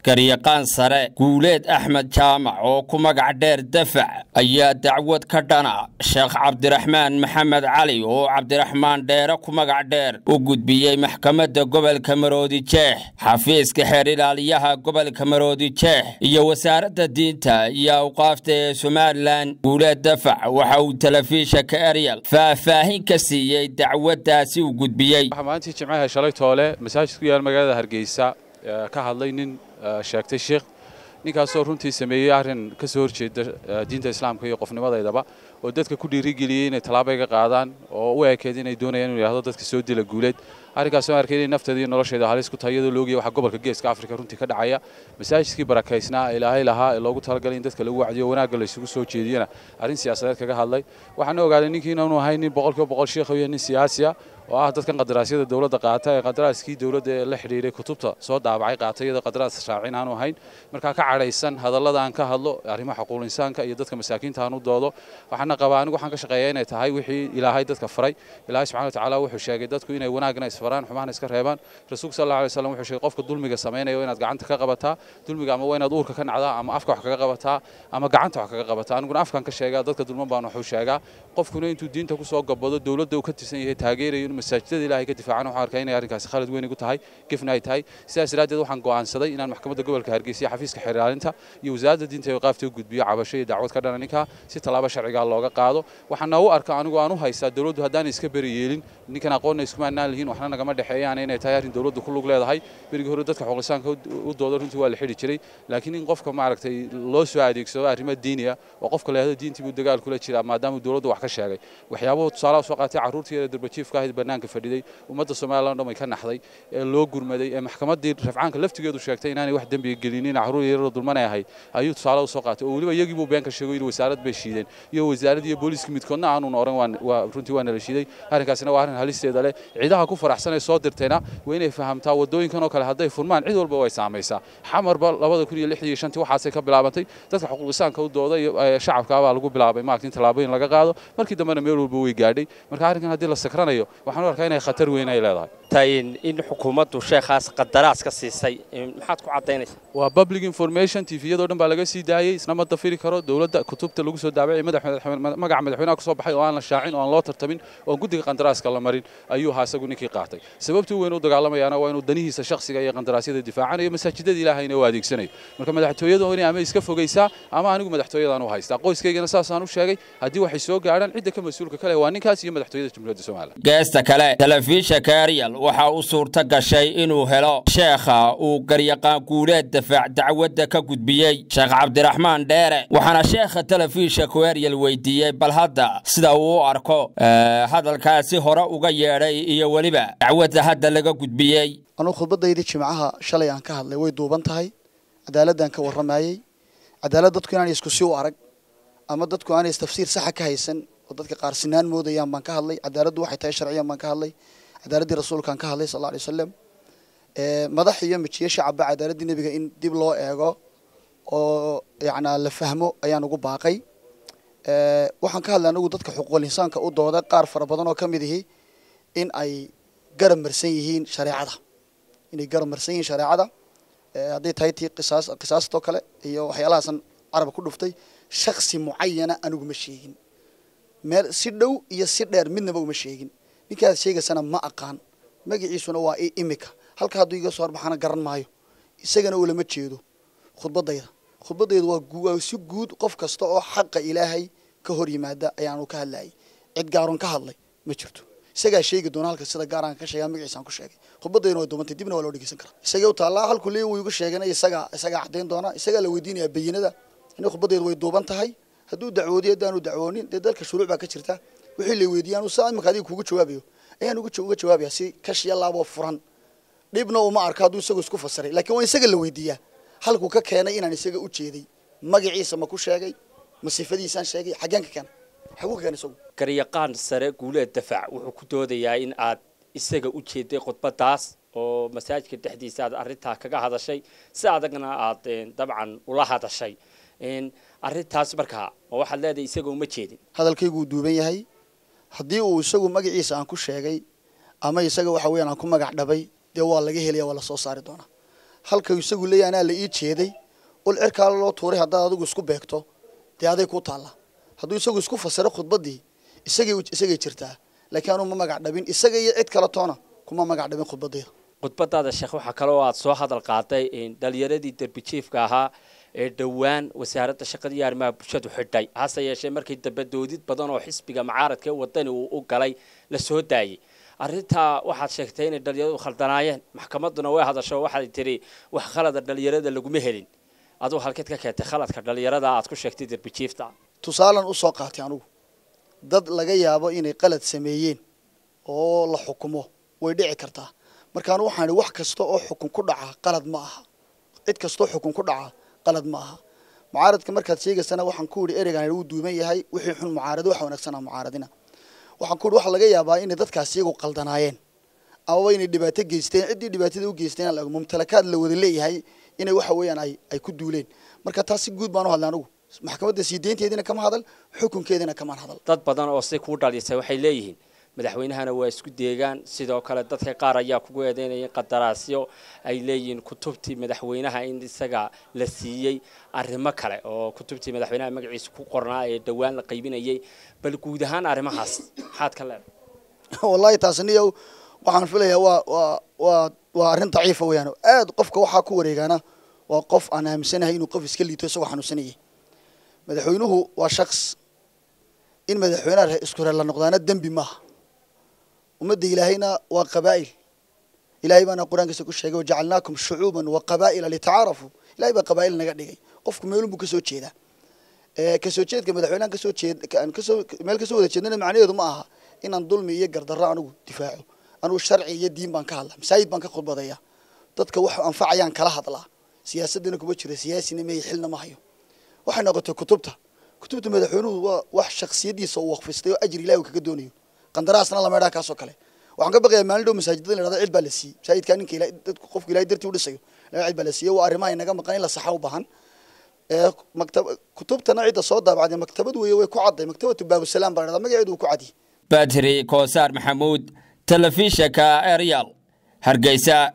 garyaqaan sare guuleed axmed jaamac oo ku magac dheer dafac ayaa dacwad ka dhana sheekh cabdiraxmaan maxamed cali oo cabdiraxmaan dheere ku magac dheer u gudbiyey maxkamadda gobolka maroodi jeex xafiiska xeer ilaaliyaha gobolka maroodi jeex iyo wasaaradda diinta iyo awqaafta ee somalilan guuleed dafac waxa uu telefishanka eryal faahfaahin ka siiyey dacwaddaasi uu gudbiyey maalintii jimcaha shalay toole masaajid ku yaal magaalada hargeysa ka hadlay nin sheegtay sheikh ninkaasoo runtii sameeyey arrin ka soo horjeeda diinta islaamka iyo qofnimadeydaba oo dadka ku dhiirigeliyey inay tallaabo iga qaadaan oo u ekeed inay doonayaan inuu yidhahdo dadka soo dila guuleed arrinkaas oo arkay inay nafteeda iyo nolosheeda halis ku tahay iyadoo loogiya waxa gobolka geeska afrika runtii ka dhacaya masaajidkii barakaysnaa ilaahay lahaa ee loogu talagalay in dadka lagu wacdiyo wanaagga la isugu soo jeediyana arrin siyaasadeed kaga hadlay waxaana ogaaday ninkii inaanu ahay nin boqolkiiba boqol sheekh iyo nin siyaasi ah oo ah dadkan qadaraasyada dowladda qaata ee qadaraaskii dowladda ee la xidhiiray kutubta soo daabacay qaatay iyadoo qadaraas raacin aanu ahayn markaa ka cadhaysan hadallada aan ka hadlo arrimaha xuquuqul insaanka iyo dadka masaakiinta aan u doodo waxaana qabaa anigu waxaan ka shaqeeyaa inay tahay wixii ilaahay dadka faray ilaahay subxana watacaala wuxuu sheegay dadku inay wanaagna isfaraan xumahna iska reebaan rasuulka sal alla alay wasallam wuxuu sheegay qofka dulmiga samaynayo inaad gacanta ka qabataa dulmiga ama waa inaad uurka ka nacdaa ama afka wax kaga qabataa ama gacanta wax kaga qabataa aniguna afkan ka sheegaa dadka dulman baan wuxuu sheegaa qofkuna intuu diinta kusoo gabado dowladda uu ka tirsan yahay taageerayo inuu masaajidada ilaahay ka difaacan waxaan arkaa inay arrinkaasi khalad weyn igu tahay gefna ay tahay sidaas daraaddeed waxaan go'aansaday inaan maxkamadda gobolka hargeysa iyo xafiiska xeer ilaalinta iyo wasaaradda diinta iyo qaafta u gudbiyo cabasho iyo dacwad ka dhana ninkaa si tallaabo sharcigaa looga qaado waxaana u arka anigu aan u haystaa dowladdu haddaan iska beri yeelin ninkan aqoonna iskuma annaan lihiin waxna nagama dhexeeyaan inay tahay arrin dowladdu ku lug leedahay berigii hore dadka xuqulisaanka u doodo runtii waa la xidhi jiray laakiin in qofka maaragtay loo soo adeegsado arrimo diini ah oo qofka la yahdo diintii buu dagaal kula jiraa maadaama dowladdu wax ka sheegay waxyaabuhu tusaalaha soo qaatay carruurtii yare darbajiifka ahayd bannaanka fadhiday ummadda somaliland dhan way ka naxday ee loo gurmaday ee maxkamaddii rafcaanka laftigeedu sheegtay inaanay wax dembiga gelinin carruur yaroo dulmanay ahayd ayuu tusaale u soo qaatay oo weliba iyagii buu been ka sheegay in wasaarad bay shiideen iyo wasaaradda iyo booliiska midkoodna aanun oran waa runtii waa nala shiiday arrinkaasina waa arrin halisteeda leh ciidaha ku faraxsan ee soo dirtayna waa inay fahamtaa waddooyinkan oo kale hadday furmaan cid walba way saamaysaa xamarba labada kun iyo lixdii iyo shantii waxaasay ka bilaabantay dadka xuquuqisaanka u dooda iyo shacabka baa lagu bilaabay maaragta in tallaabooyin laga qaado markii dambena meel walba way gaadhay marka arrinkan haddii la sakranayo waxaan u arkaa inay khatar weyn ay leedahay in xukuumaddu sheekhaas qadaraas ka siisay maxaad ku caddaynaysaa waa public information tviyadoo dhan baa laga sii daayey isna ma dafiri karo dowladda kutubta lagu soo daabacay magaca madaxweynaha kusoo baxay oo aan la shaacin oo aan loo tartamin oo aan guddiga qandaraaska la marin ayuu ahaa isagu ninkii qaatay sababtuu weyn u dagaalamayaana waa inuu danihiisa shakhsiga iyo qandaraasyada difaacanayo masaajidada ilaahayna u adeegsanayo marka madaxtooyada inay ama iska fogaysaa ama anigu madaxtooyadaan u haystaa qoyskaygana saasaan u sheegay haddii waxay soo gaadhaan cidda ka mas-uulka kale waa ninkaas iyo madaxtooyada jamhuuriyadda somaliland geesta kale telefishanka eryal waxa uu suurto gashay inuu helo sheekha uu garyaqaan guuleed dafaac dacwadda ka gudbiyey sheekh cabdiraxmaan dheere waxaana sheekha telefishanku eryal weydiiyey bal hadda sida uu u arko hadalkaasi hore uga yeedhay iyo weliba dacwadda hadda laga gudbiyey anugu khudbadaydii jimcaha shalay aan ka hadlay way duuban tahay cadaaladdan ka warramayey cadaalad dadku inaanay isku si u arag ama dadku aanay tafsiir saxa ka haysan oo dadka qaar sinaan moodayaan baan ka hadlay cadaaladdu waxay tahay sharciyan baan ka hadlay cadaaladdii rasuulkaan ka hadlay sal alla alay wasalam madax iyo mijiyo shacabba cadaaladdii nebiga in dib loo eego oo yacnaa la fahmo ayaan ugu baaqay waxaan ka hadlay anigu dadka xuquuqul insaanka u dooda qaar fara badan oo ka mid ihi in ay garab marsan yihiin shareecada inay garab marsan yihiin shareecada hadday tahay tii qisaas qisaastoo kale iyo waxyaalahaasan carabka ku dhuftay shaksi mucayana anigu ma sheegin meel si dhow iyo si dheer midnaba uma sheegin ninkaad sheegaysana ma aqaan magaciisuna waa imika halka hadduu iga soo horbaxana garan maayo isagana uu lama jeedo khudbadayda khudbadayda waa si guud qof kasta oo xaqa ilaahay ka hor yimaada ayaanu ka hadlayay cid gaaroon ka hadlay ma jirto isagaa sheegi doona halka sida gaaraan ka sheegaa magaciisaan ku sheegay khudbadayna way duumantay dibna waa loo dhegeysan karaa isagay u taallaa halku leey wuu igu sheegana isagaa isagaa caddayn doona isagaa la weydiinayaa bayinada inay khudbadayda way duuban tahay hadduu dacwoodiyo haddaanu dacwoonin dee dalka shuruuc baa ka jirta wixii la weydiiyaan saa imika adiga kuuga jawaabayo ayaan uga uga jawaabaya si kashiya laaboo furan dhibna uma arko hadduu isagu isku fasiray laakiin waa isaga la weydiiyaa halkuu ka keenay inaan isaga u jeeday magaciisa ma ku sheegay ma sifadiisaan sheegay xaggeen ka keenay xaguu ka keenay isagu garyaqaan sare guuleed dafaac wuxuu ku doodayaa in aad isaga u jeeday khudbadaas oo masaajidka dhexdiisa aad arrintaa kaga hadashay si adagna aad dabcan ula hadashay arrintaas markaa ma waxaad leedahay isaga uma jeedin hadalkayguu duuban yahay haddii uu isagu magaciisa aan ku sheegay ama isaga waxa weeyaan aan ku magac dhabay dee waa laga helaya waa lasoo saari doonaa halka isagu leeyahay anaa la ii jeeday ul cirkaa loo tuuray haddaad adigu isku beegto dee aday ku taalla hadduu isagu isku fasiro khudbaddii isagay isagay jirtaa laakiin anuu ma magac dhabin isaga iyo cid kale toona kuma magac dhabin khudbaddayda khudbadaada sheekh waxaa kale oo aad soo hadal qaaday dhalinyaradii derbijiifka ahaa ee dhowaan wasaaradda shaqada iyo arrimaha bulshadu xidhay hase yeeshee markii dambe doodid badan oo xisbiga mucaaradka ee wadani uu u galay la soo daayey arrintaa waxaad sheegtay inay dhalinyaradu khaldanaayeen maxkamadduna way hadasho waxaad tiri wax khalada dhalinyarada laguma helin aduu halkeed ka keentay khaladka dhalinyarada aad ku sheegtay derbijiifta tusaalan usoo qaatay anugu dad laga yaabo inay qalad sameeyeen oo la xukumo way dhici kartaa markaan waxaan wax kasta oo xukun ku dhaca qalad ma aha cid kastoo xukun ku dhaca qalad ma aha mucaaradka markaad sheegaysana waxaan ku yidhi ereygan uu duuman yahay wixii xun mucaarado waxa wanaagsanaa mucaaradina waxaan ku yidhi waxa laga yaabaa inay dadkaas iyagu qaldanaayeen amaba inay dhibaato geysteen ciddii dhibaatada u geysteen la mumtalakaad la wada leeyahay inay waxa weeyaan ay ay ku duuleen marka taas si guud baan u hadlay anugu maxkamadda sii deynteediina kama hadal xukunkeediina kamaan hadal dad badan oo si kuu dhalisay waxay leeyihiin madaxweynahana waa isku deegaan sidoo kale dadka qaar ayaa kugu eedeynaya qadaraasyo ay leeyihiin kutubtii madaxweynaha in isaga la siiyey arrimo kale oo kutubtii madaxweynaha magaciisa ku qornaa ee dhowaan la qaybinayay bal guud ahaan arrimahaas maxaad ka leedahay wallahi taasniyow waxaan filayaa waa waa waa waa arrin daciifa weeyaan aad qofka waxaa ku wareegaana waa qof aan aaminsanahay inuu qof iska liito isagoo xanuunsanayay madaxweynuhu waa shaks in madaxweynaha isku reer la noqdaana dembi maaha ummadda ilaahayna waa qabaa'il ilahay baana qur-aankiisa ku sheegay wajacalnaakum shucuuban wa qabaa'ila litacaarafuu ilahay baa qabaa'il naga dhigay qofku meelun buu kasoo jeedaa kasoo jeedka madaxweynahan kasoo jeed kasoo meel kasoo wada jeednana macnaheedu ma aha inaan dulmi iyo gardarro anigu difaaco anigu sharci iyo diin baan ka hadlaa masaajid baan ka khudbadaya dadka wax anfacayaan kala hadlaa siyaasadana kuma jira siyaasina meey xilna ma hayo waxay noqotay kutubta kutubta madaxweynuhu waa wax shaksiyadiisa uu waqfistay oo ajri ilahi uu kaga doonayo qandaraasna lama idhaa kaasoo kale waxaan ka baqayaa maalin dhow masaajidada in la dhahdo cid baa la siiyey masaajidkaa ninka ilahay dadku qofku ilahay dartii u dhisayo cid baa la siiyey waa arrimaha inaga maqan in la saxa u baahan maktab kutubtana cidda soo daabacday maktabad weeye way ku cadday maktabatu baabusalaam baa la dhahdaa magaceedu uu ku cadiyey badri koosaar maxamuud telefishanka eryal hargeysa